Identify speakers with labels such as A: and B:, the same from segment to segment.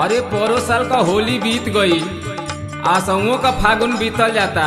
A: अरे पोरो साल का होली बीत गई असुओं का फागुन बीतल जाता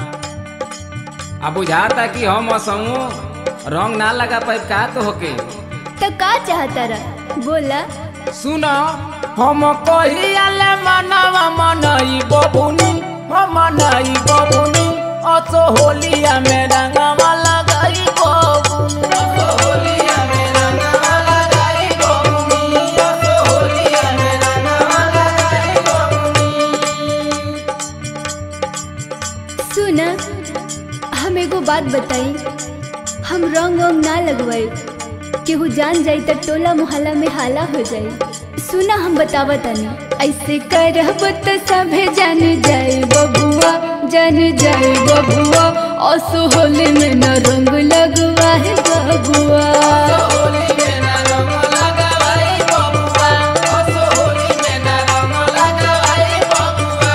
A: अब बुझाता कि हम असुओं रंग ना लगा पाए का तो होके
B: तो का चाहता रहा बोला
A: सुनो हम कहियाले मनवा मनई बबुनी हम मनई बबुनी असो होलिया में रंगवा लगाई बबुनी असो होलिया में रंगवा लगाई बबुनी असो होलिया में रंगवा लगाई बबुनी
B: सुना हम एगो बात बताई हम रंग वंग ना लगवाई केहू जान जाई त टोला मोहल्ला में हाला हो जाई सुना हम बतावा तनी ऐसे करब त सभे जान जाए बबुआ जान जाए बबुआ असो होली में न रंग लगवा है बबुआ
A: होली में ना रंग लगाई बबुआ असो होली में ना रंग लगाई बबुआ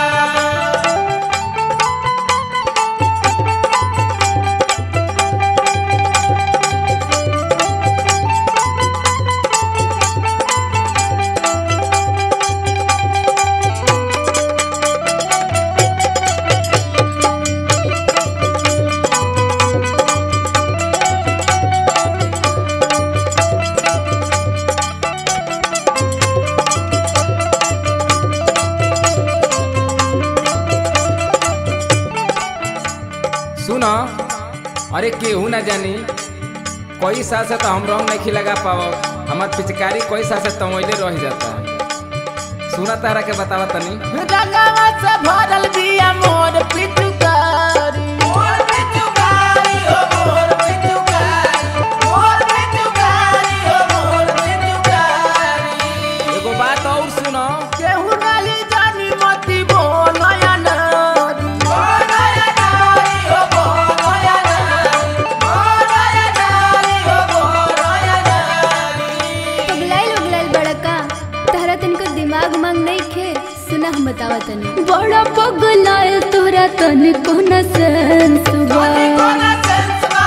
A: सुनो अरे केहू ना जानी कोई साल से तो हम रंग नहीं लगा पाओ हमार पिचकारी कोई साल से तमैले रह जाता सुना तारा के बतावा तनी रंगवा से भरल बिया मोर पिचकारी मोर पिचकारी हो मोर पिचकारी मोर पिचकारी हो मोर पिचकारी एगो बात और सुनो केहू नहीं जानी मती बोलया नारी बोलया नारी हो बोलया नारी बोलया नारी हो बोलया नारी
B: पगलाइल उगलाइल बड़का तहरा तनिको दिमाग मांग नहीं खे सुना हम बतावा तनी बड़ा पगलाइल तोरा तनिको न सेंस बा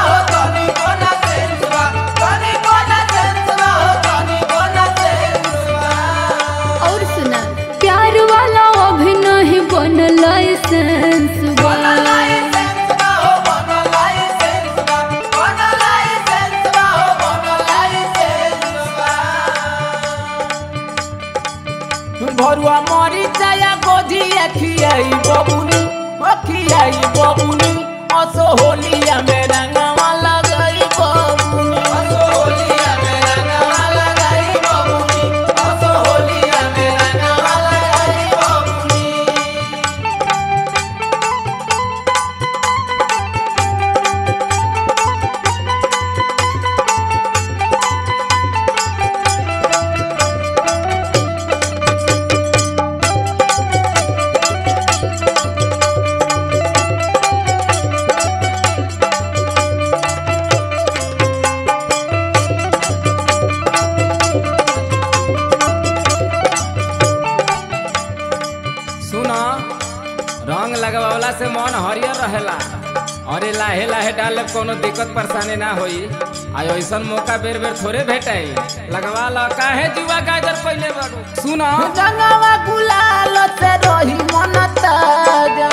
B: और सुना प्यार वाला अभी नहीं बनल लाइसेंस बा
A: भरुआ मरी चाया गोझिया खियाई बबुनी ओ खियाई बबुनी असो होलिया में रंगवा लगाई बबुनी असो होलिया में रंगवा लगाई बबुनी असो होलिया में रंगवा लगाई बबुनी सुनो रंग लगवावला से मन हरियर रहेला अरे लाहे लाहे डाले कोनो दिक्कत परेशानी ना होई आ ऐसन मौका बेर बेर थोड़े भेटाई लगवा लो काहे जुआ गाजर पहले बारू सुनो रंगवा गुलाल से रही मन ताजा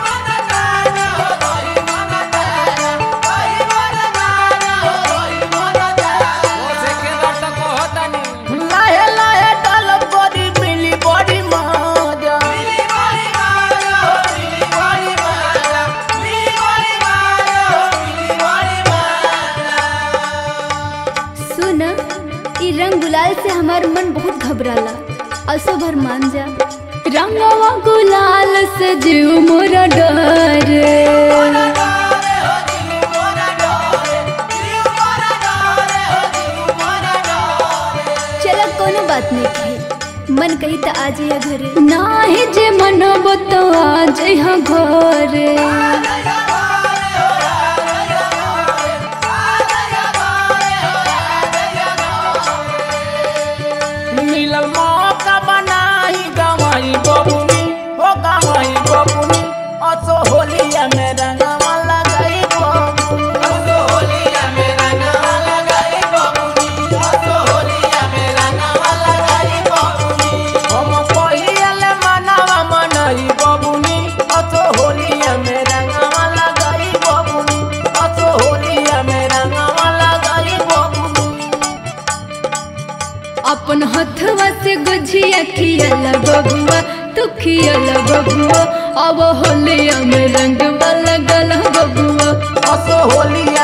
A: ओसे के बात कहतानी लाहे लाहे डालब बड़ी मिली बड़ी मजा मिली बड़ी मजा मिली बड़ी मजा मिली बड़ी मजा मिली बड़ी मजा
B: सुन ई रंग गुलाल से हमार मन बहुत घबराला असो भर मान जा रंगवा गुलाल से जीव मोरा डरे चल कोनो बात नहीं है मन कही तो आ जाइए घरे नाही जे मनबो तो आ जाइए घरे
A: मिलल मौका बनाई गवाई बबुनी ओ गवाई बबुनी असो होलिया में रंगवा लगाई बबुनी असो होलिया में रंगवा लगाई बबुनी असो होलिया में रंगवा लगाई बबुनी हम
B: भुजिया खियाला बबुआ तू खियाला बबुआ अब होलिया में रंग वाला गला बबुआ
A: असो होलिया